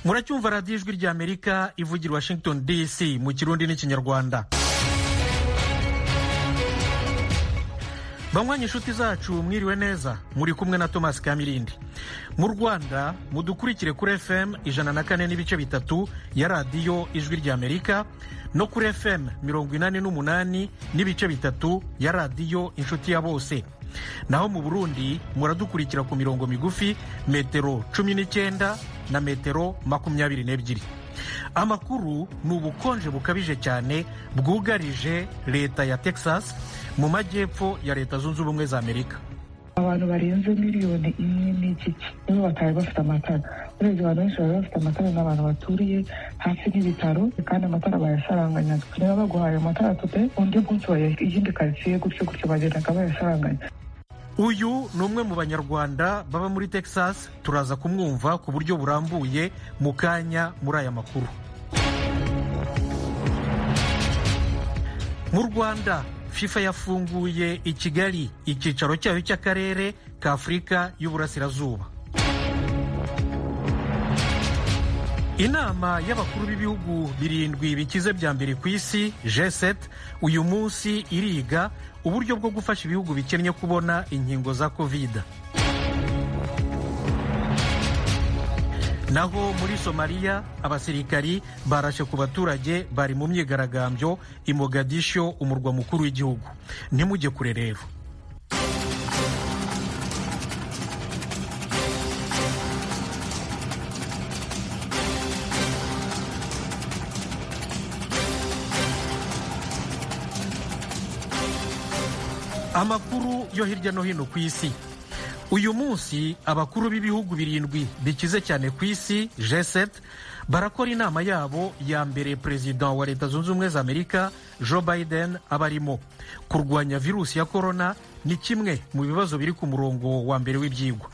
muracyumva radiyo ijwi ry'amerika ivugira washington dc mu kirundi n'ikinyarwanda banywanyi inshuti zacu mwiriwe neza muri kumwe na thomas kamirindi mu rwanda mudukurikire kuri fm ijana na kane n'ibice bitatu ya radiyo ijwi ry'amerika no kuri fm mirongo inani n'umunani n'ibice bitatu ya radiyo inshuti ya bose naho mu burundi muradukurikira ku mirongo migufi metero cumi n'icyenda na metero makumyabiri n'ebyiri amakuru ni ubukonje bukabije cyane bwugarije leta ya texas mu majyepfo ya leta zunze ubumwe za amerika abantu barenze miliyoni imwe n'igice nibo batari bafite amatara urebye abantu benshi bari bafite amatara ni abantu baturiye hafi n'ibitaro kandi amatara bayasaranganya niba baguhaye amatara tupe undi munsi bayaha iyindi karitsiye gutyo gutyo bagendaga bayasaranganya uyu ni umwe mu banyarwanda baba muri texas turaza kumwumva ku buryo burambuye mu kanya muri aya makuru mu rwanda fifa yafunguye i kigali icyicaro cyayo cy'akarere ka afurika y'uburasirazuba inama y'abakuru b'ibihugu birindwi bikize bya mbere ku isi g7 uyu munsi iriga uburyo bwo gufasha ibihugu bikennye kubona inkingo za kovide naho muri somaliya abasirikari barashe ku baturage bari mu myigaragambyo i mogadisho umurwa mukuru w'igihugu ntimujye kure rero amakuru yo hirya no hino ku isi uyu munsi abakuru b'ibihugu birindwi bikize cyane ku isi G7 barakora inama yabo ya mbere perezida wa leta zunze ubumwe za amerika joe biden aba arimo kurwanya virusi ya korona ni kimwe mu bibazo biri ku murongo wa mbere w'ibyigwa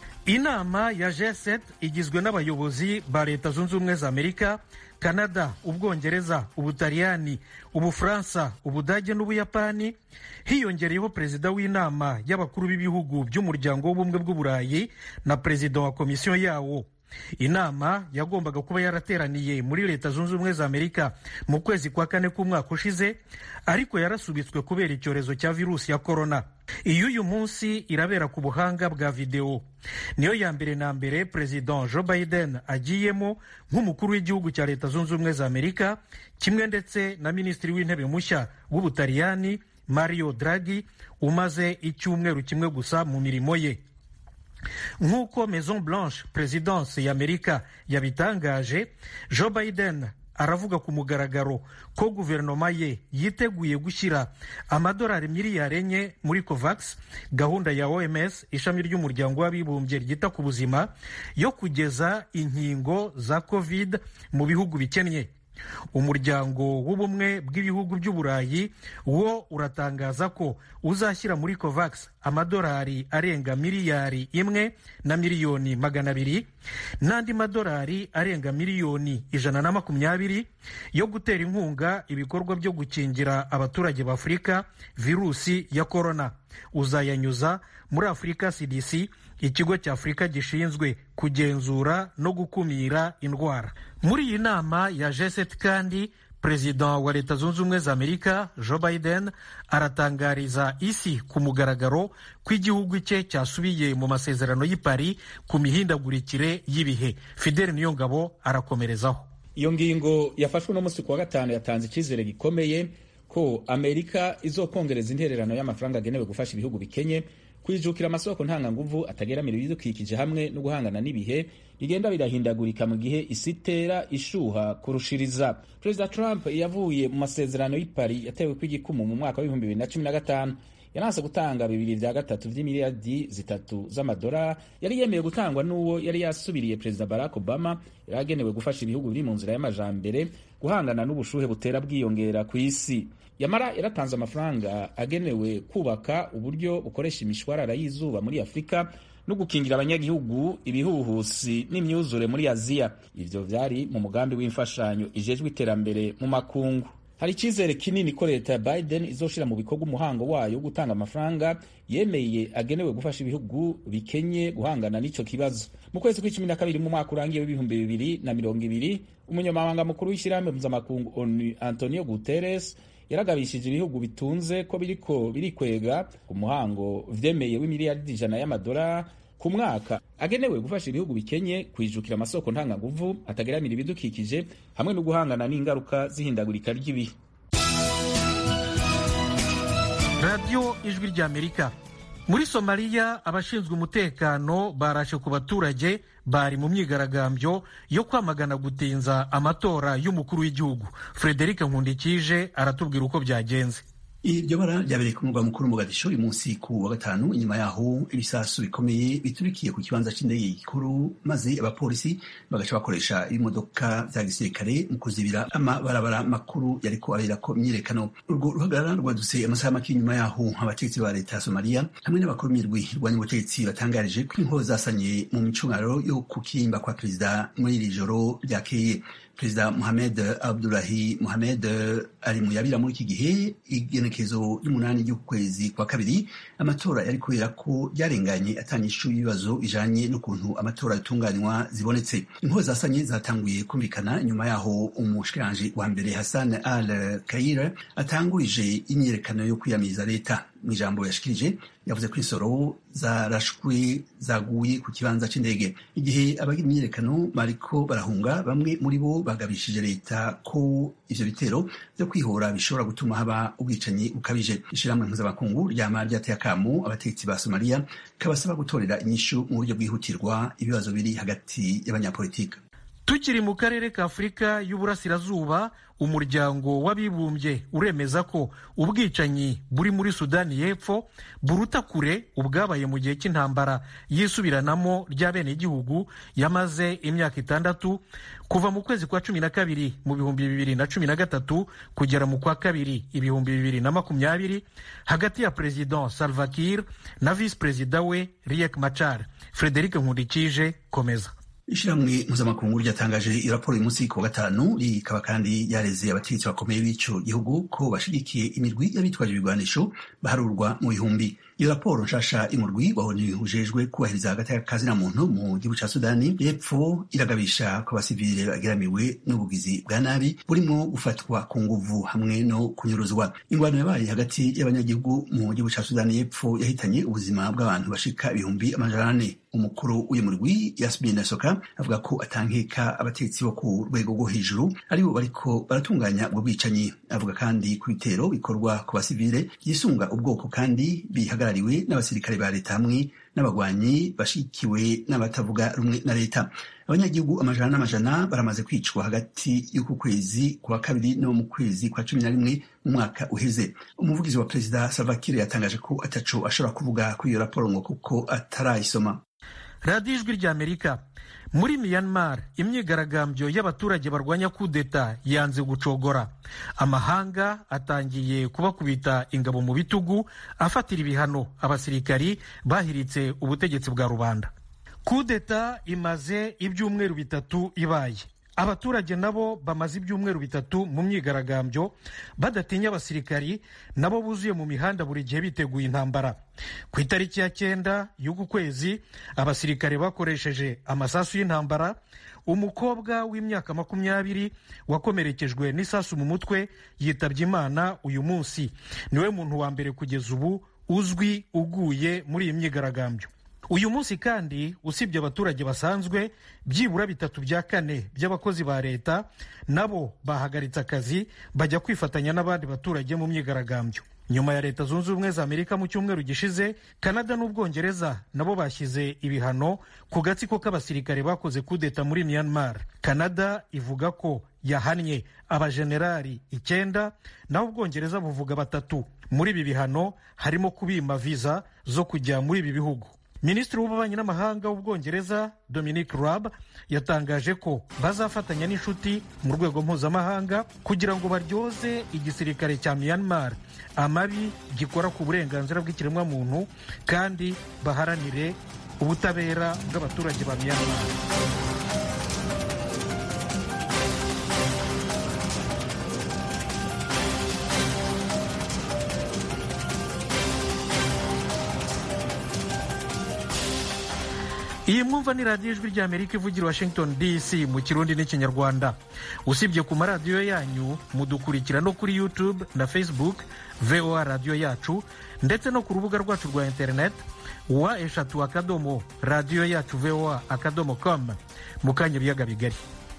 inama ya G7 igizwe n'abayobozi ba leta zunze ubumwe za amerika kanada ubwongereza ubutaliyani ubufaransa ubudage n'ubuyapani hiyongereyeho perezida w'inama y'abakuru b'ibihugu by'umuryango w'ubumwe bw'uburayi na perezida wa komisiyo yawo inama yagombaga kuba yarateraniye muri leta zunze ubumwe za amerika mu kwezi kwa kane k'umwaka ushize ariko yarasubitswe kubera icyorezo cya virusi ya korona iy'uyu munsi irabera ku buhanga bwa videwo niyo ya mbere na mbere perezida joe biden agiyemo nk'umukuru w'igihugu cya leta zunze ubumwe za amerika kimwe ndetse na minisitiri w'intebe mushya w'ubutaliyani mario draghi umaze icyumweru kimwe gusa mu mirimo ye nk'uko maison blanche perezidanse y'amerika yabitangaje joe biden aravuga ku mugaragaro ko guverinoma ye yiteguye gushyira amadolari miliyari enye muri covax gahunda ya oms ishami ry'umuryango w'abibumbye ryita ku buzima yo kugeza inkingo za covid mu bihugu bikennye umuryango w'ubumwe bw'ibihugu by'uburayi wo uratangaza ko uzashyira muri covax amadolari arenga miliyari imwe na miliyoni magana abiri n'andi madolari arenga miliyoni ijana na makumyabiri yo gutera inkunga ibikorwa byo gukingira abaturage b'afurika virusi ya korona uzayanyuza muri afurika cdc ikigo cya afurika gishinzwe kugenzura no gukumira indwara muri iyi nama ya g7 kandi perezida wa leta zunze ubumwe za amerika joe biden aratangariza isi ku mugaragaro ko igihugu cye cyasubiye mu masezerano y'i Paris ku mihindagurikire y'ibihe fideli niyongabo arakomerezaho iyo ngingo yafashwe uno munsi kuwa gatanu yatanze icyizere gikomeye ko amerika izokongereza intererano y'amafaranga agenewe gufasha ibihugu bikenye kwijukira amasoko ntanganguvu atageramira ibidukikije hamwe no guhangana n'ibihe bigenda birahindagurika mu gihe isi itera ishuha kurushiriza perezida trump yavuye mu masezerano y'i Paris yatewe kw'igikumu mu mwaka w'ibihumbi bibiri na cumi na gatanu yananse gutanga bibiri vya gatatu vy'imiliyardi zitatu z'amadolari yari yemeye gutangwa n'uwo yari yasubiriye perezida barack obama yari agenewe gufasha ibihugu biri mu nzira y'amajambere guhangana n'ubushuhe butera bwiyongera ku isi yamara yaratanze amafaranga agenewe kubaka uburyo bukoresha imishwarara y'izuba muri afurika no gukingira abanyagihugu ibihuhusi n'imyuzure muri aziya ivyo vyari mu mugambi w'imfashanyo ijejwe iterambere mu makungu hari icyizere kinini ko leta ya biden izoshira mu bikorwa umuhango wayo wo gutanga amafaranga yemeye agenewe gufasha ibihugu bikenye guhangana n'ico kibazo mu kwezi kw'icumi na kabiri mu mwaka urangiye w'ibihumbi bibiri na mirongo ibiri umunyamabanga mukuru w'ishyirahamwe mpuzamakungu onu antonio guterres yaragabishije ibihugu bitunze ko biriko birikwega ku muhango vyemeye w'imiliyaridi ijana y'amadolari ku mwaka agenewe gufasha ibihugu bikenye kwijukira amasoko ntanganguvu atageramira ibidukikije hamwe no guhangana n'ingaruka z'ihindagurika ry'ibihe radiyo ijwi ry'amerika muri somaliya abashinzwe umutekano barashe ku baturage bari mu myigaragambyo yo kwamagana gutinza amatora y'umukuru w'igihugu frederic nkundikije aratubwira uko byagenze iryo bara ryabereye ku murwa mukuru Mogadisho uyu munsi ku wa gatanu inyuma yaho ibisasu bikomeye biturikiye ku kibanza cy'indege gikuru maze abapolisi bagaca bakoresha ibimodoka vya gisirikare mu kuzibira amabarabara makuru yariko aberako imyirekano urwo ruhagarara rwadutse amasaha make inyuma yaho abategetsi ba leta ya somaliya hamwe n'abakuru b'imirwi rwanya ubutegetsi batangarije ko inkoho zasanye mu micungaro yo kukimba kwa perezida muri iri joro ryakeye perezida Mohamed Abdullahi Mohamed ari mu yabira muri iki gihe igenekezo ry'umunani ry'ukwezi kwa kabiri amatora yari kubera ko ryarenganye atanyishu y'ibibazo bijanye n'ukuntu amatora yatunganywa zibonetse inkoho zasanye zatanguye kumvikana nyuma yaho umushikiranje wa mbere Hassan Al Kaire atangurije imyiyerekano yo kwiyamiriza leta mu ijambo yashikirije yavuze ko insoro zarashwe zaguye ku kibanza c'indege igihe abagira imyiyerekano bariko barahunga bamwe muri bo bagabishije leta ko ivyo bitero vyo kwihora bishobora gutuma haba ubwicanyi bukabije ishirahamwe mpuzamakungu ryama ryateye akamu abategetsi ba somaliya kabasaba gutorera inyishu mu buryo bwihutirwa ibibazo biri hagati y'abanyapolitika tukiri mu karere ka afurika y'uburasirazuba umuryango w'abibumbye uremeza ko ubwicanyi buri muri sudani y'epfo buruta kure ubwabaye mu gihe cy'intambara yisubiranamo ry'abenegihugu yamaze imyaka itandatu kuva mu kwezi kwa cumi na kabiri mu bihumbi bibiri na cumi na gatatu kugera mu kwa kabiri ibihumbi bibiri na makumyabiri hagati ya perezida salva kiir na visi perezida we riek machar frederic nkundikije komeza ishyirahamwe mpuzamakungu ryatangaje iyo raporo uyu munsi ku wa gatanu rikaba kandi yareze abategetsi bakomeye b'ico gihugu ko bashigikiye imirwi y'abitwaje ibigwanisho baharurwa mu bihumbi iyo raporo nshasha imurwi wabonye ujejwe kubahiriza hagati y'akazina muntu mu gihugu ca sudani y'epfo iragabisha ko abasivile bageramiwe n'ubugizi bwa nabi burimo gufatwa ku nguvu hamwe no kunyuruzwa ingwano yabaye hagati y'abanyagihugu mu gihugu ca sudani y'epfo yahitanye ubuzima bw'abantu bashika ibihumbi amajana ane umukuru w'uyu murwi yasmin soka avuga ko atankeka abategetsi bo ku rwego rwo hejuru aribo bariko baratunganya ubwo bwicanyi avuga kandi ku bitero bikorwa ku basivile yisunga ubwoko kandi bihagarariwe n'abasirikare ba leta hamwe n'abagwanyi bashikiwe n'abatavuga rumwe na leta abanyagihugu amajana n'amajana baramaze kwicwa hagati y'uku kwezi kwa kabiri no mu kwezi kwa cumi na rimwe mu mwaka uheze umuvugizi wa perezida salva kiir yatangaje ko ataco ashobora kuvuga kuri iyo raporo ngo kuko atarayisoma radiyo ijwi ry'amerika muri myanmar imyigaragambyo y'abaturage barwanya kudeta yanze gucogora amahanga atangiye kubakubita ingabo mu bitugu afatira ibihano abasirikari bahiritse ubutegetsi bwa rubanda kudeta imaze ibyumweru bitatu ibaye abaturage nabo bamaze ibyumweru bitatu mu myigaragambyo badatinya abasirikari nabo buzuye mu mihanda buri gihe biteguye intambara ku itariki ya cyenda y'uku kwezi abasirikare bakoresheje amasasu y'intambara umukobwa w'imyaka makumyabiri wakomerekejwe n'isasu mu mutwe yitabye imana uyu munsi niwe muntu wa mbere kugeza ubu uzwi uguye muri iyi myigaragambyo uyu munsi kandi usibye abaturage basanzwe byibura bitatu bya kane by'abakozi ba leta nabo bahagaritse akazi bajya kwifatanya n'abandi baturage mu myigaragambyo nyuma ya leta zunze ubumwe za amerika mu cyumweru gishize kanada n'ubwongereza nabo bashyize ibihano ku gatsiko k'abasirikare bakoze kudeta muri myanmar kanada ivuga ko yahannye abajenerali icyenda naho ubwongereza buvuga batatu muri ibi bihano harimo kubima viza zo kujya muri ibi bihugu minisitiri w'ububanyi n'amahanga w'ubwongereza dominic raab yatangaje ko bazafatanya n'inshuti mu rwego mpuzamahanga kugira ngo baryoze igisirikare cya myanmar amabi gikora ku burenganzira bw'ikiremwamuntu kandi baharanire ubutabera bw'abaturage ba myanmar iyi mwumva ni radiyo ijwi ry'amerika ivugira washington dc mu kirundi n'ikinyarwanda usibye ku maradiyo yanyu mudukurikira no kuri youtube na facebook voa radiyo yacu ndetse no ku rubuga rwacu rwa internet wa eshatu akadomo radiyo yacu voa akadomo com mu kanya ibiyaga bigari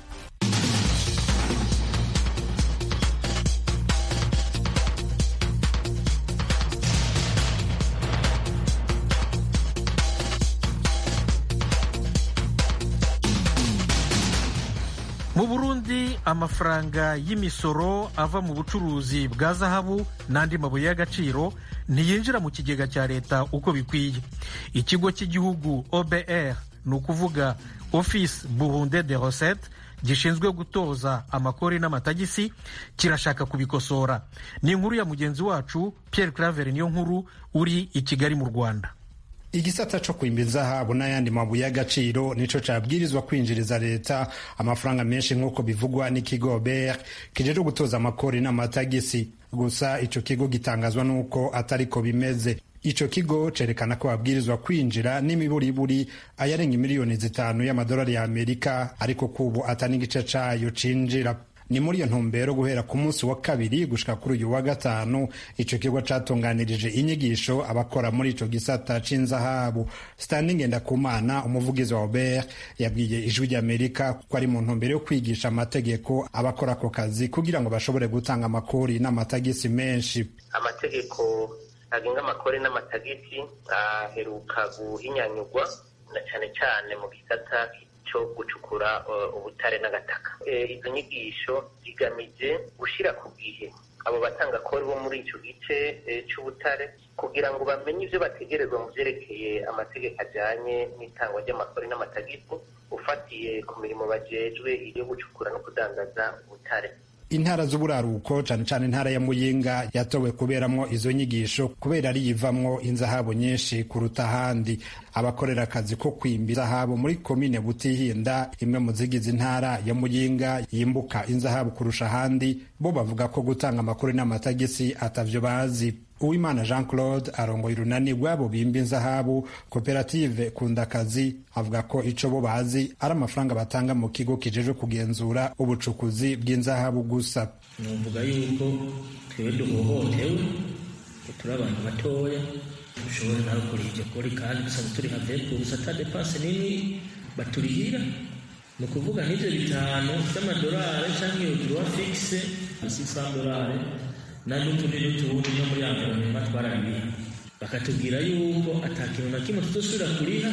mu burundi amafaranga y'imisoro ava mu bucuruzi bwa zahabu n'andi mabuye y'agaciro ntiyinjira mu kigega cya leta uko bikwiye ikigo cy'igihugu obr ni ukuvuga office burunde de recette gishinzwe gutoza amakori n'amatagisi kirashaka kubikosora ni inkuru ya mugenzi wacu pierre claver niyo nkuru uri i kigali mu rwanda igisata co kwimba izahabu n'ayandi mabuye y'agaciro nico cabwirizwa kwinjiriza leta amafaranga menshi nk'uko bivugwa n'ikigo ber kijejwe gutoza amakori n'amatagisi gusa ico kigo gitangazwa n'uko atariko bimeze ico kigo cerekana ko babwirizwa kwinjira n'imiburiburi ayarenga miliyoni zitanu y'amadolari ya amerika ariko kubu atari igice cayo cinjira ni muri iyo ntumbero guhera ku munsi wa kabiri gushika kuri uyu wa gatanu ico kigo catunganirije inyigisho abakora muri ico gisata c'inzahabu standing ngendakumana umuvugizi wa obert yabwiye ijwi ry'amerika ko ari mu ntumbero yo kwigisha amategeko abakora ako kazi kugira ngo bashobore gutanga amakori n'amatagisi menshi amategeko agenga amakori n'amatagisi aheruka guhinyanyurwa na cane cane mu gisata cyo gucukura ubutare n'agataka izo nyigisho zigamije gushyira ku gihe abo batangakori bo muri icyo gice cy'ubutare kugira ngo bamenye ibyo bategerezwa mu byerekeye amategeko ajyanye n'itangwa ry'amakori n'amatagisi ufatiye ku mirimo bajejwe yo gucukura no kudandaza ubutare intara z'uburaruko cane cane intara ya muyinga yatowe kuberamwo izo nyigisho kubera ari yivamwo inzahabu nyinshi kuruta ahandi abakorera akazi ko kwimba inzahabu muri komine butihinda imwe mu zigize intara ya muyinga yimbuka inzahabu kurusha ahandi bo bavuga ko gutanga amakuru n'amatagisi atavyo bazi uwimana jean claude arongoye urunani rw'abo bimba inzahabu koperative kundakazi avuga ko ico bo bazi ari amafaranga batanga mu kigo kijejwe kugenzura ubucukuzi bw'inzahabu gusa numvuga yuko twebwe duhohotewe turi abantu batoya dushobora nawe kuriha iryo kori kandi dusanzwe turi have gusa ata depanse nini baturihira ni ukuvuga n'ibyo bitanu by'amadolari cyangwa iyo turuwa fikise sisa dolari na n'utundi n'utundi no muri environnement twararibiha bakatubwira yuko ata kintu na kimwe tutosubira kuriha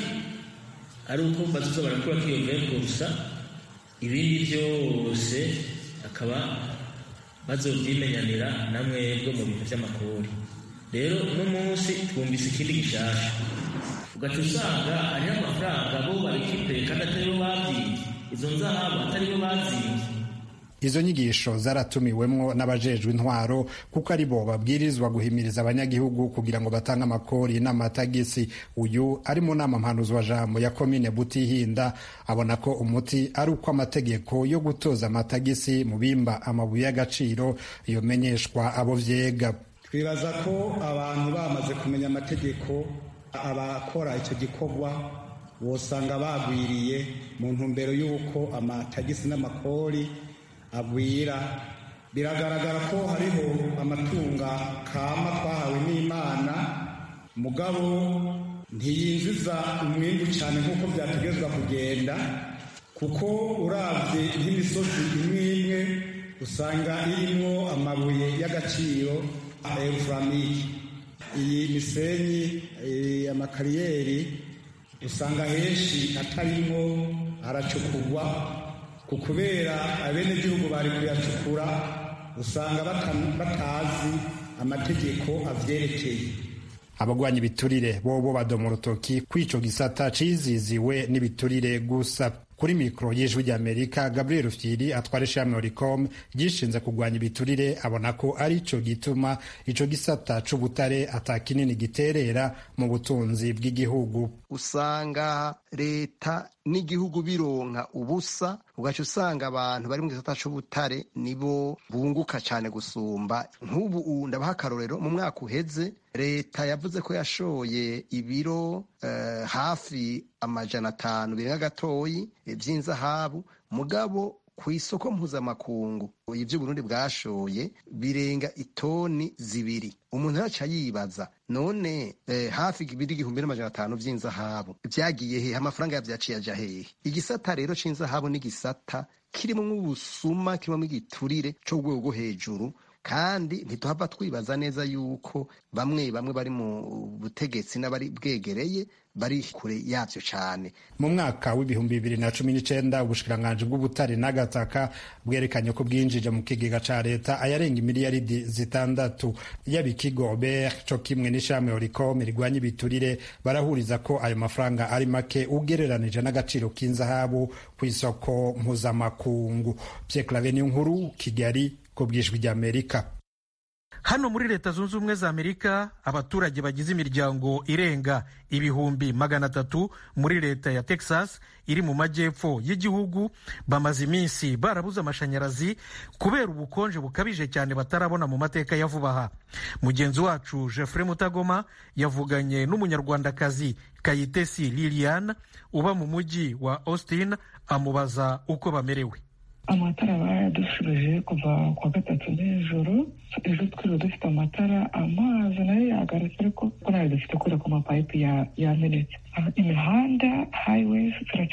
ari uko bazoza barakura k'iyo veko gusa ibindi byose akaba bazovyimenyanira na mwebwe mu bintu vy'amakori rero uno munsi twumvise ikindi gishasha ugaca usanga hariho amafaranga bo barikipure kandi atari bo bavyiye izo nzahabu atari bo bazivye izo nyigisho zaratumiwemwo n'abajejwe intwaro kuko ari bo babwirizwa guhimiriza abanyagihugu kugira ngo batange amakori n'amatagisi uyu ari mu nama mpanuzwa jambo ya komine butihinda abona ko umuti ari uko amategeko yo gutoza amatagisi mu bimba amabuye y'agaciro yomenyeshwa abo vyega twibaza ko abantu bamaze kumenya amategeko abakora icyo gikorwa bosanga bagwiriye mu ntumbero y'uko amatagisi n'amakori agwira biragaragara ko hariho amatunga kama twahawe n'imana mugabo ntiyinjiza umwimbu cyane nk'uko byategezwa kugenda kuko urabye nk'imisozi imwe imwe usanga irimo amabuye y'agaciro efuramike iyi misenyi amakariyeri usanga henshi atarimo aracukurwa ku kubera abenegihugu bari kuyacukura usanga batazi amategeko avyerekeye abagwanya ibiturire bobo badoma urutoki kw'ico gisata ciziziwe n'ibiturire gusa kuri mikoro y'ijwi ry'amerika gabriel fyiri atwara ishami oricom ryishinze kurwanya ibiturire abona ko ari co gituma ico gisata c'ubutare ata kinini giterera mu butunzi bw'igihugu usanga leta n'igihugu bironka ubusa ugaca usanga abantu bari mu gisata c'ubutare nibo bunguka cyane gusumba nk'ubu ndabaha akarorero mu mwaka uheze leta yavuze ko yashoye ibiro uh, hafi amajana atanu birenga gatoyi vy'inzahabu mugabo ku isoko mpuzamakungu ibyo Burundi bwashoye birenga itoni zibiri umuntu yaca yibaza none eh, hafi ibiri igihumbi n'amajana atanu vy'inzahabu vyagiye hehe amafaranga yavyaciye aja hehe igisata rero c'inzahabu n'igisata kirimwo ubusuma kirimwo igiturire co rwego rwo hejuru kandi ntituhava twibaza neza yuko bamwe bamwe bari mu butegetsi n'abari bwegereye bari kure yavyo cane mu mwaka w'ibihumbi bibiri na cumi n'icenda ubushikiranganji bw'ubutare n'agataka bwerekanye ko bwinjije mu kigega ca leta ayarenga imiliyaridi zitandatu yaba ikigo obert co kimwe n'ishami oricom rigwanya ibiturire barahuriza ko ayo mafaranga ari make ugereranije n'agaciro k'inzahabu kw'isoko mpuzamakungu pierre clave nkuru kigali ku bwijwi ry'amerika hano muri leta zunze ubumwe za amerika abaturage bagize imiryango irenga ibihumbi magana atatu muri leta ya texas iri mu majyepfo y'igihugu bamaze iminsi barabuze amashanyarazi kubera ubukonje bukabije cyane batarabona mu mateka ya vuba aha mugenzi wacu jeffrey mutagoma yavuganye n'umunyarwandakazi kayitesi liliane uba mu mujyi wa austin amubaza uko bamerewe amatara bayadushubije kuva kwa gatatu nijoro ejo twiriwe dufite amatara amazi nayo yagarutse ariko ko nayo dufite kubera ko amapayipi yamenetse imihanda highways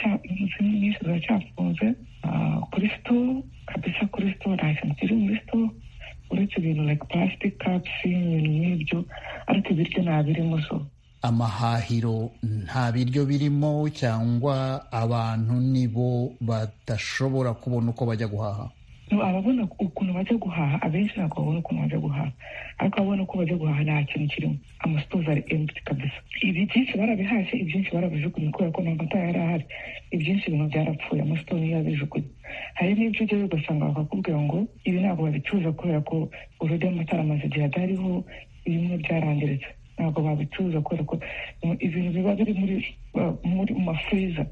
nyinshi ziracyafunze kuri sito kabisa kuri sito nta kintu kiri muri sito uretse ibintu like plastic cups ibintu nk'ibyo ariko ibiryo nta birimo so amahahiro nta biryo birimo cyangwa abantu nibo badashobora kubona uko bajya guhaha ababona ukuntu bajya guhaha abenshi ntabwo babona ukuntu bajya guhaha ariko ababona uko bajya guhaha nta kintu kirimo amasitozi ari emputi kabisa ibi byinshi barabihashye ibyinshi barabijugunye kubera ko nta matara yari ahari ibyinshi ibintu byarapfuye amasitozi yabijugunye hari n'ibyo ugera ugasanga bakakubwira ngo ibi ntabwo babicuruza kubera ko urudi amatara amaze igihe adariho bimwe byarangiritse ntabwo babicuruza kubera ko ibintu biba biri muri muri mu mafuriza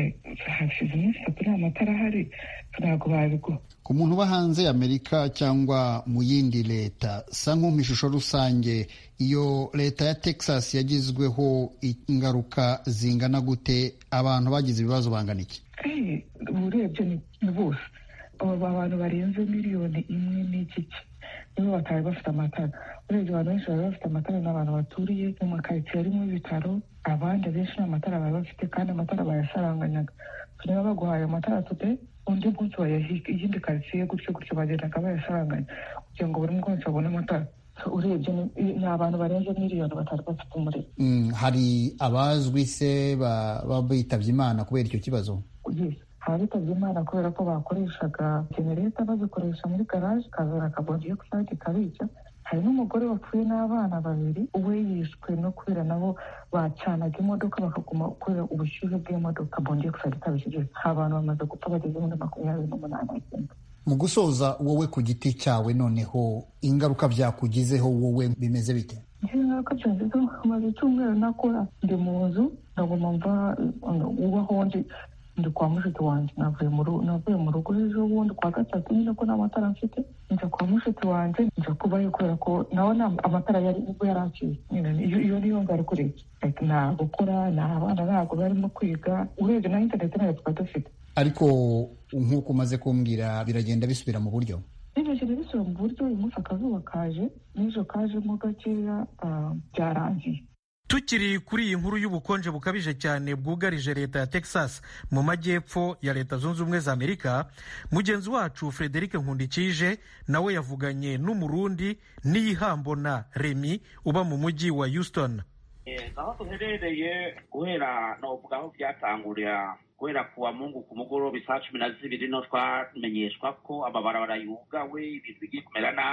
hashize iminsi itatu nta matara ahari ntabwo babiguha ku muntu uba hanze y'amerika cyangwa mu yindi leta sa nk'umpa ishusho rusange iyo leta ya texas yagizweho ingaruka zingana gute abantu bagize ibibazo bangana iki urebye ni bose aba bantu barenze miliyoni imwe n'igice nibo batari bafite amatara urebye abantu benshi bari bafite amatara ni abantu baturiye mu makaritsiye arimo ibitaro abandi benshi nta matara bari bafite kandi amatara bayasharanganyaga niba baguhaye amatara tude undi munsi bayahiga iyindi karitsiye gutyo gutyo bagendaga bayasharanganya kugira ngo buri munsi babone amatara urebye ni abantu barenze miliyoni batari bafite umuriro hari abazwi se baba bitabye imana kubera icyo kibazo abitabye imana kubera ko bakoreshaga genereta bazikoresha muri garaje kazana akabodiyo kusayidi kabica hari n'umugore wapfuye n'abana babiri we yishwe no kubera nabo bacanaga imodoka bakaguma kubera ubushyuhe bw'imodoka bongeye kusayidi kabishije abantu bamaze gupfa bageze muri makumyabiri n'umunani mu gusoza wowe ku giti cyawe noneho ingaruka byakugizeho wowe bimeze bite ingaruka byangizeho maze icyumweru nakora ndi mu nzu ndaguma mva ubaho ndi ndi kwa mushiki wanjye navuye mu rugo ejo bundi kwa gatatu nyine ko nta matara mfite njya kwa mushiki wanjye njya kubayo kubera ko nawe amatara yari nibwo yari aciye iyo niyo ngaruka urebye nta gukora nta abana ntabwo barimo kwiga urebye na interineti ntayo twari dufite ariko nk'uko umaze kumbwira biragenda bisubira mu buryo bigenda bisubira mu buryo uyu munsi akazuba kaje n'ejo kajemo gakeya byarangiye tukiri kuri iyi nkuru y'ubukonje bukabije cyane bwugarije leta ya texas mu majyepfo ya leta zunze ubumwe za amerika mugenzi wacu frederic nkundikije nawe yavuganye n'umurundi n'iyihambona remi uba mu mujyi wa houston aho duherereye guhera novuga aho byatangurira guhera ku wa mungu ku mugoroba isaa cumi na zibiri no twamenyeshwa ko amabarabara yugawe ibintu bigiye kumera nabi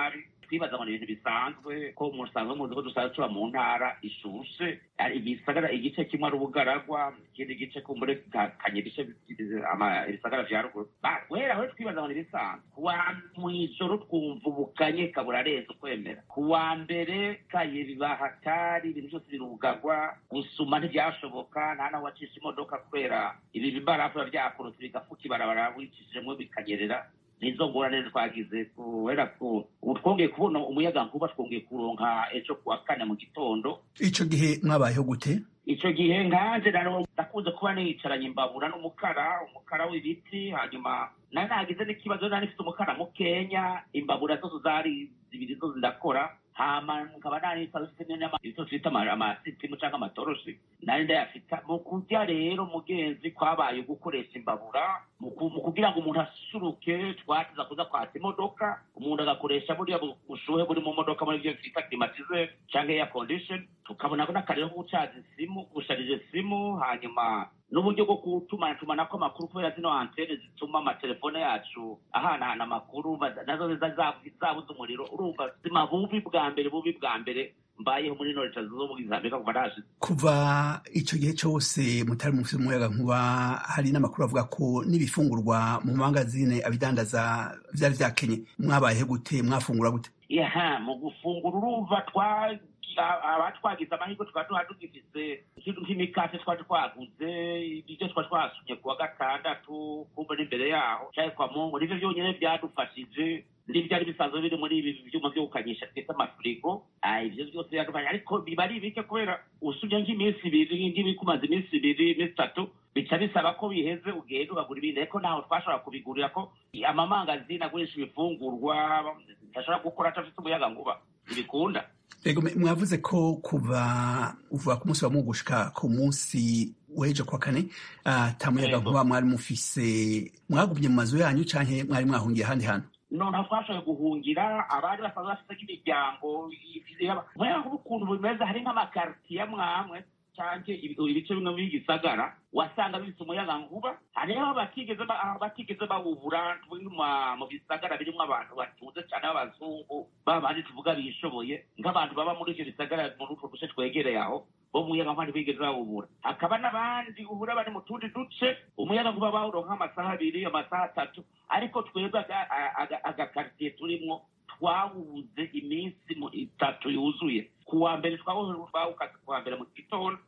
twibaza ngo ni ibintu bisanzwe ko musanzwe muzi ko dusanzwe tuba mu ntara ishushe ibisagara igice kimwe ari ubugaragwa ikindi gice kumbure kanye ibice ibisagara vya ruguru guhera aho twibaza ngo ni bisanzwe kuwa mw'ijoro twumva ubukanye kaburarenze ukwemera kuwa mbere kaye biba hatari ibintu byose birugagwa gusuma ntibyashoboka nta naho wacisha imodoka kubera ibi bibarafu biba byakorotse bigafuka ibarabara wicishijemo bikanyerera nizo ngorane twagize kubera ko ubu twongeye kubona umuyaga nkuba twongeye kuronka ejo kuwa kane mu gitondo ico gihe mwabayeho gute ico gihe nkanje naro nakunze kuba nicaranye imbabura n'umukara umukara w'ibiti hanyuma nari nagize n'ikibazo nari nifite umukara mukenya imbabura zose zari zibiri zo zirakora hama nkaba nari ivyo twita amasitimu canke amatoroshi nari ndayafita mu kurya rero mugenzi kwabaye gukoresha imbabura mu kugira ngo umuntu asuruke twatiza kuza kwatsa imodoka umuntu agakoresha buriya bushuhe buri mu modoka muri ivyo twita climatize canke air condition tukabona ko n'akarero ko gucaza isimu gusharije simu hanyuma n'uburyo bwo gutumanatumana kw'amakuru kubera zino antene zituma amatelefone yacu ahanahana amakuru nazo zabuze umuriro urumva zima bubi bwa mbere bubi bwa mbere mbayeho muri ino leta zunze ubumwe za amerika kuva nashize kuva ico gihe cose mutari mufise umuyaga nkuba hari n'amakuru avuga ko n'ibifungurwa mu mangazine abidandaza vyari vyakenye mwabayeho gute mwafungura gute yaha mu gufungura urumva twa abatwagize amahirwe tukaba tuba tugifise ikintu nk'imikate twari twaguze ibyo twari twasumye kuwa gatandatu kumva n'imbere yaho canke kwa mungu nivyo vyonyene vyadufashije n'ivyari bisanzwe biri muri ibi vyuma vyo gukanyisha twita amafurigo ivyo vyose byadufashije ariko biba ari bike kubera usumye nk'iminsi ibiri nk'ibikumaze iminsi ibiri iminsi itatu bica bisaba ko biheze ugenda ugagura ibindi ariko ntaho twashobora kubigurira ko amamangazini agurisha ibifungurwa ntashobora gukora atafite umuyaga nkuba ntibikunda Ego mwavuze ko kuva uvuga ku munsi wa Mungu gushika ku munsi w'ejo kwa kane ata muyaga nkuba mwari mufise mwagumye mu mazu yanyu canke mwari mwahungiye ahandi hantu noneho twashoboye guhungira abari basanzwe bafite nk'imiryango umuyaga nkuba ukuntu bimeze hari nk'amakaritiye amwamwe canke ibice bimwe by'igisagara wasanga bifite umuyaga nkuba hariho batigeze batigeze bawubura mu bisagara birimwo abantu batunze cyane b'abazungu babandi tuvuga bishoboye nk'abantu baba muri ivyo bisagara muri utwo duce twegereye aho bo umuyaga nkuba ntibigeze bawubura hakaba n'abandi ubura bari mu tundi duce umuyaga nkuba bawuronka amasaha abiri amasaha atatu ariko twebwe agakaritiye turimwo twawubuze iminsi itatu yuzuye kuwa mbere twawukaze kuwa mbere mu gitondo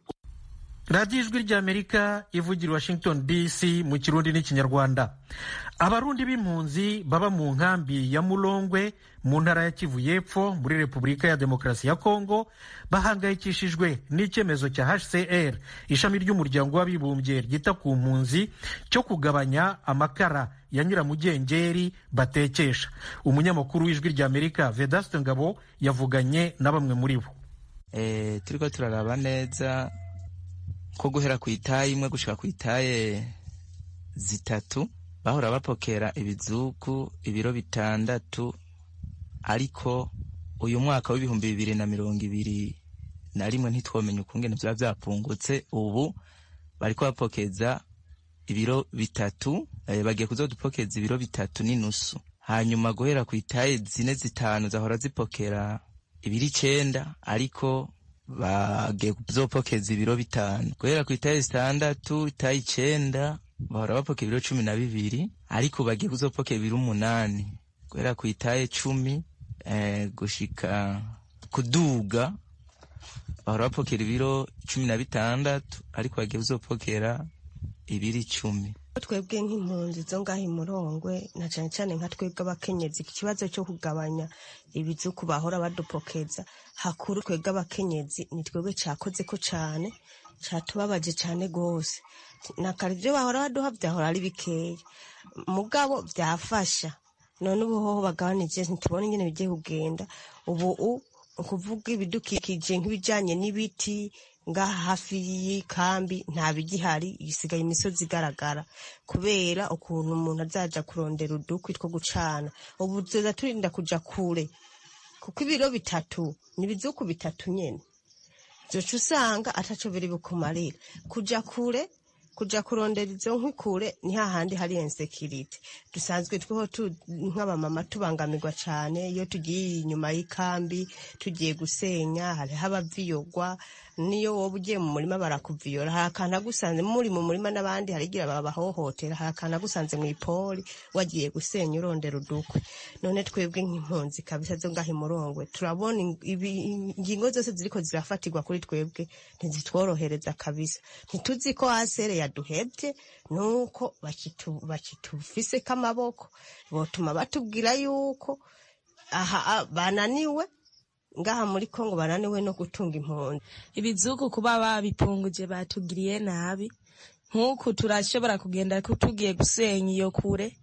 radiyo ijwi ry'amerika ivugira washington dc mu kirundi n'ikinyarwanda abarundi b'impunzi baba mu nkambi ya murongwe mu ntara ya kivu y'epfo muri repubulika ya demokarasi ya kongo bahangayikishijwe n'icyemezo cya hcr ishami ry'umuryango w'abibumbye ryita ku mpunzi cyo kugabanya amakara ya nyiramugengeri batekesha umunyamakuru w'ijwi ry'amerika vedaste ngabo yavuganye na bamwe muri bo turiko turaraba neza ko guhera ku itaye imwe gushika ku itaye zitatu bahora bapokera ibizuku ibiro bitandatu ariko uyu mwaka w'ibihumbi bibiri na mirongo ibiri na rimwe ntitwomenya ukungene vyaba vyapungutse ubu bariko bapokeza ibiro bitatu eh, bagiye kuzodupokeza ibiro bitatu n'inusu hanyuma guhera ku itaye zine zitanu zahora zipokera ibiri icenda ariko bagiye kuzopokeza ibiro bitanu guhera ku itaye zitandatu itaye icenda bahora bapokera ibiro cumi na bibiri ariko bagiye kuzopokera ibiro umunani guhera ku itaye cumi eh, gushika kuduga bahora bapokera ibiro cumi na bitandatu ariko bagiye kuzopokera ibiri icumi twebwe nk'impunzi zo ngaho imurongwe na cyane cyane nka twebwe abakenyezi ikibazo cyo kugabanya ibizuku bahora badupokeza hakuru twebwe abakenyezi ni twebwe cyakoze ko cyane cyatubabaje cyane rwose na kare ibyo bahora baduha byahora ari bikeya mugabo byafasha none ubu hoho bagabanije ntitubone ingene bigiye kugenda ubu ukuvuga ibidukikije nk'ibijyanye n'ibiti ngaha hafi y'ikambi nta bigihari isigaye imisozi igaragara kubera ukuntu umuntu azaja kurondera udukwi two gucana ubu tuza turinda kuja kure kuko ibiro bitatu ni ibizuku bitatu nyene zoca usanga ataco biri bukumarira kuja kure kuja kurondera izo nkwi kure ni hahandi hari insekirite dusanzwe tweho nk'abamama tubangamirwa cane iyo tugiye inyuma y'ikambi tugiye gusenya hariho abaviyogwa niyo woba ugiye mu murima barakuviyora hari akantu agusanze muri mu murima n'abandi hari igira babahohotera hari akantu agusanze mu ipoli wagiye gusenya urondera udukwe none twebwe nk'impunzi kabisa zo ngaho imurongwe turabona ingingo zose ziriko zirafatirwa kuri twebwe ntizitworohereza kabisa ntituzi ko hasere yaduhebye nuko bakitufiseko amaboko botuma batubwira yuko aha bananiwe ngaha muri kongo bananiwe no gutunga impunzi ibizuku kuba babipunguje batugiriye nabi nk'uku turashobora kugenda tugiye gusenya iyo kure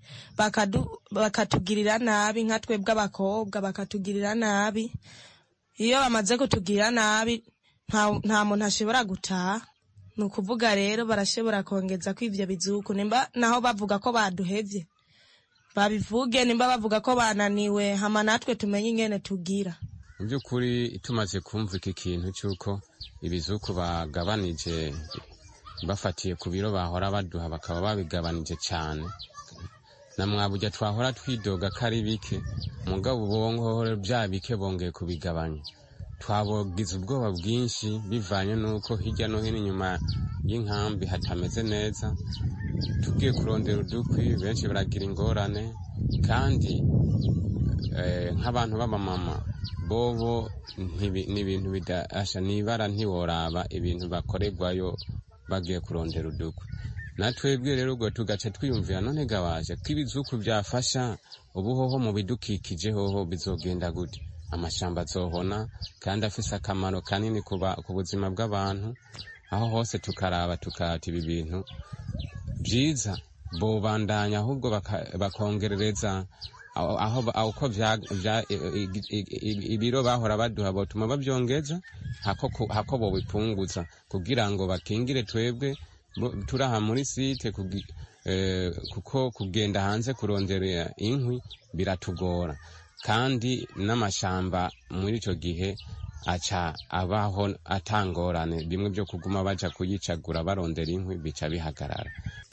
bakatugirira nabi nka twebwe abakobwa bakatugirira nabi iyo bamaze kutugirira nabi nta muntu ashobora gutaha ni ukuvuga rero barashobora kongeza ko ivyo bizuku nimba naho bavuga ko baduhevye babivuge nimba bavuga ko bananiwe hama natwe tumenye ingene tugira mu by'ukuri tumaze kumva iki kintu cy'uko ibizuku bagabanije bafatiye ku biro bahora baduha bakaba babigabanije cyane na mwabujya twahora twidoga ko ari bike mugabo ubongo bya bike bongeye kubigabanya twabogize ubwoba bwinshi bivanye n'uko hirya no hino inyuma y'inkambi hatameze neza tugiye kurondera udukwi benshi baragira ingorane kandi nk'abantu b'abamama bobo ni ibintu bidasha nibara ntiworaba ibintu bakorerwayo bagiye kurondera udukwi natwebwe rero ubwo tugaca twiyumvira none gawaje ko ibizuku byafasha ubuhoho mu bidukikije hoho bizogenda gute amashamba azohona kandi afise akamaro kanini ku buzima bw'abantu aho hose tukaraba tukata ibi bintu byiza bobandanya ahubwo bakongerereza uko ibiro bahora baduha botuma babyongeza hako bobipunguza kugira ngo bakingire twebwe turi aha muri site kuko kugenda hanze kurondera inkwi biratugora kandi n'amashamba muri icyo gihe aca abaho atangorane bimwe byo kuguma baja kuyicagura barondera inkwi bica bihagarara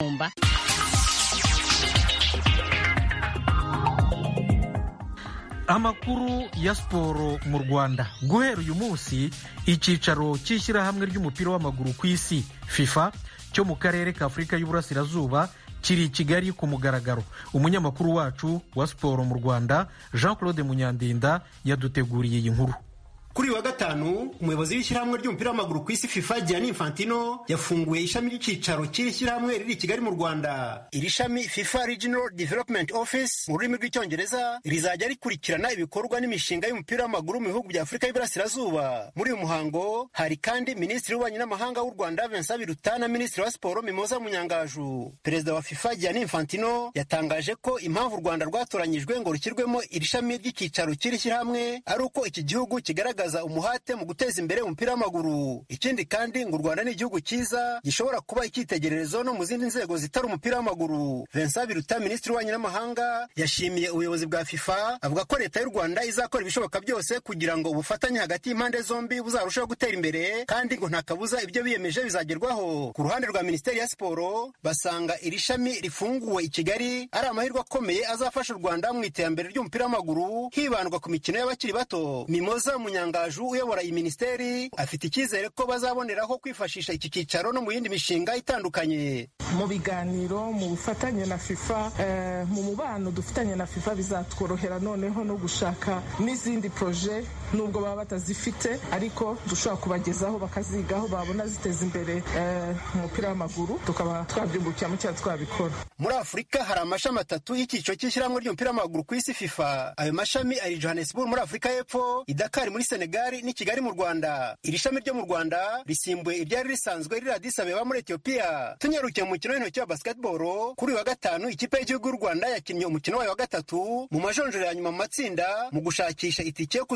amakuru ya siporo mu rwanda guhera uyu munsi icyicaro cy'ishyirahamwe ry'umupira w'amaguru ku isi fifa cyo mu karere ka afurika y'uburasirazuba kiri i kigali ku mugaragaro umunyamakuru wacu wa siporo mu rwanda jean claude munyandinda yaduteguriye iyi nkuru kuri uyu wa gatanu umuyobozi w'ishyirahamwe ry'umupira w'amaguru ku isi fifa gianni infantino yafunguye ishami ry'icyicaro cy'iri shyirahamwe riri i kigali mu rwanda iri shami fifa regional development office mu rurimi rw'icyongereza rizajya rikurikirana ibikorwa n'imishinga y'umupira w'amaguru mu bihugu bya afurika y'iburasirazuba muri uyu muhango hari kandi minisitiri w'ububanyi n'amahanga w'u rwanda vincent biruta na minisitiri wa siporo mimoza munyangaju perezida wa fifa gianni infantino yatangaje ko impamvu u rwanda rwatoranyijwe ngo rushyirwemo iri shami ry'icyicaro cy'iri shyirahamwe ari uko iki gihugu kigaragaza umuhate mu guteza imbere umupira w'amaguru ikindi kandi ngo u rwanda ni igihugu cyiza gishobora kuba icyitegererezo no mu zindi nzego zitari umupira w'amaguru vincent biruta minisitiri w'ububanyi n'amahanga yashimiye ubuyobozi bwa fifa avuga ko leta y'u rwanda izakora ibishoboka byose kugira ngo ubufatanye hagati y'impande zombi buzarushaho gutera imbere kandi ngo nta kabuza ibyo biyemeje bizagerwaho ku ruhande rwa minisiteri ya siporo basanga iri shami rifunguwe i kigali ari amahirwe akomeye azafasha u rwanda mu iterambere ry'umupira w'amaguru hibandwa ku mikino y'abakiri bato mimoza munyanga Gaju uyobora iyi minisiteri afite icyizere ko bazaboneraho kwifashisha iki cyicaro no mu yindi mishinga itandukanye mu biganiro mu bufatanye na fifa mu mubano dufitanye na fifa bizatworohera noneho no gushaka n'izindi proje nubwo baba batazifite ariko dushobora kubagezaho bakazigaho babona ziteza imbere umupira w'amaguru tukaba twabyungukiramo cyangwa twabikora muri afurika hari amashami atatu y'icyiciro cy'ishyirahamwe ry'umupira w'amaguru ku isi fifa ayo mashami ari johannesburg muri afurika y'epfo idakari muri senegali n'i kigali mu rwanda iri shami ryo mu rwanda risimbuye iryari risanzwe riri Addis Abeba muri etiyopiya tunyarukiye mu mukino w'intoki wa basketball kuri uyu wa gatanu ikipe y'igihugu y'u rwanda yakinnye umukino wayo wa gatatu mu majonjoro ya nyuma mu matsinda mu gushakisha itike yo kuzakina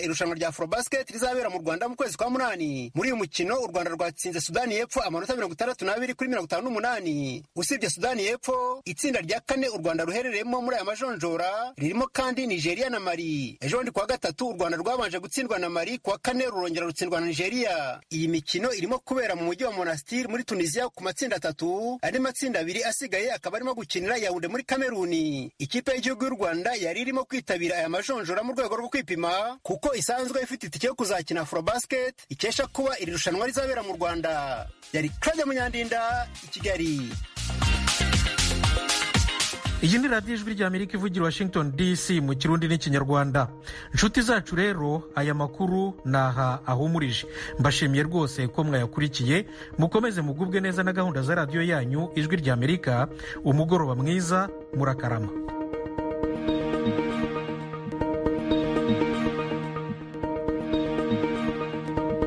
irushanwa rya afrobasket rizabera mu rwanda mu kwezi kwa munani muri uyu mukino u rwanda rwatsinze sudani y'epfo amanota mirongo itandatu n'abiri kuri mirongo itanu n'umunani usibye sudani y'epfo itsinda rya kane u rwanda ruherereyemo muri aya majonjora ririmo kandi nigeria na mali ejo bundi kuwa gatatu u rwanda rwabanje gutsindwa na mali kuwa kane rurongera rutsindwa na nigeria iyi mikino irimo kubera mu mujyi wa monastir muri tunisia ku matsinda atatu andi matsinda abiri asigaye akaba arimo gukinira yawunde muri kameruni ikipe y'igihugu y'u rwanda yari irimo kwitabira aya majonjora mu rwego rwo kwipima kuko isanzwe ifite itike yo kuzakina afrobasket ikesha kuba iri rushanwa rizabera mu rwanda yari claudia munyandinda i kigali iyi ni radiyo ijwi ry'amerika ivugira washington dc mu kirundi n'ikinyarwanda inshuti zacu rero aya makuru ni aha ahumurije mbashimiye rwose ko mwayakurikiye mukomeze mugubwe neza na gahunda za radiyo yanyu ijwi ry'amerika umugoroba mwiza murakarama